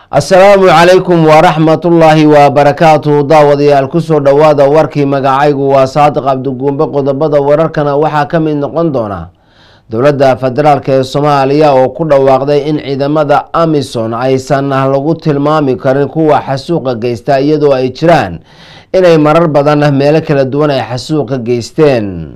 asalaamu calaykum waraxmatullaahi wabarakaatuhu daawadayaal kusoo dhowaada warkii magacaygu waa saadiq cabdiguumbe qodobada wararkana waxaa ka mid noqon doona dowladda federaalk ee soomaaliya oo ku dhawaaqday in ciidamada amison aysan lagu tilmaami karin kuwa xasuuqa geysta iyadoo ay jiraan inay marar badan meelo kala duwan ay xasuuqa geysteen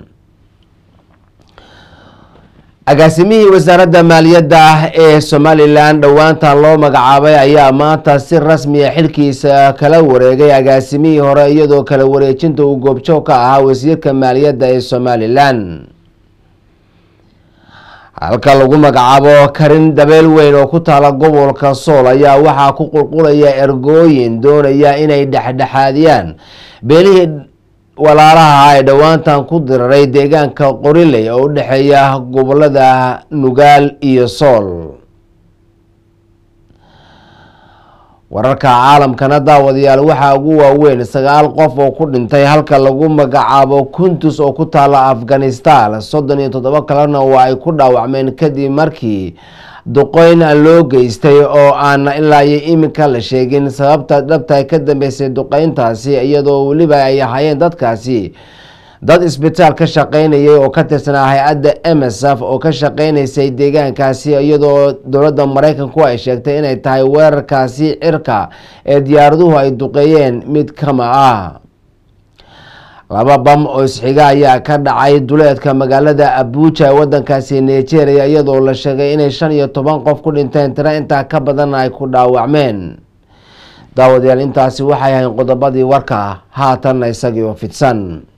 agaasimihii wasaaradda maaliyadda ah ee somalilan dhowaantan loo magacaabay ayaa maanta si rasmiya xilkiisa kala wareegay agaasimihii hore iyadoo kala wareejinta uu goobjoog ka ahaa wasiirka maaliyadda ee somalilan halka lagu magacaabo karin dabeel weyn oo ku taala gobolka sool ayaa waxaa ku qulqulaya ergooyin doonaya inay dhexdhexaadiyaan beelihii walaalaha ay dhowaantan ku diraray deegaanka qoriley oo u dhexeeya gobolada nugaal iyo sool wararka caalamkana daawadayaal waxaa ugu waaweyn sagaal qof oo ku dhintay halka lagu magacaabo kuntus oo ku taala afghanistan soddon iyo toddobo kalena waa ay ku dhaawacmeen kadib markii duqeyn loo geystay oo aan ilaa iyo iminka la sheegin sababta dhabta ka dambeysay duqeyntaasi iyadoo weliba ay ahaayeen dadkaasi dad isbitaal ka shaqeynayay oo ka tirsanaa hay-adda msf oo ka shaqeynaysay deegaankaasi iyadoo dowladda mareykanku ay sheegtay inay tahay weerarkaasi cirka ee diyaaraduhu ay duqeeyeen mid kama ah laba bam oo isxiga ayaa ka dhacay duleedka magaalada abuja ee wadankaasi nigeria iyadoo la sheegay inay shan iyo toban qof ku dhinteen tiro intaa ka badanna ay ku dhaawacmeen daawadayaal intaasi waxay ahayn qodobadii warka haatanna isagii oo fidsan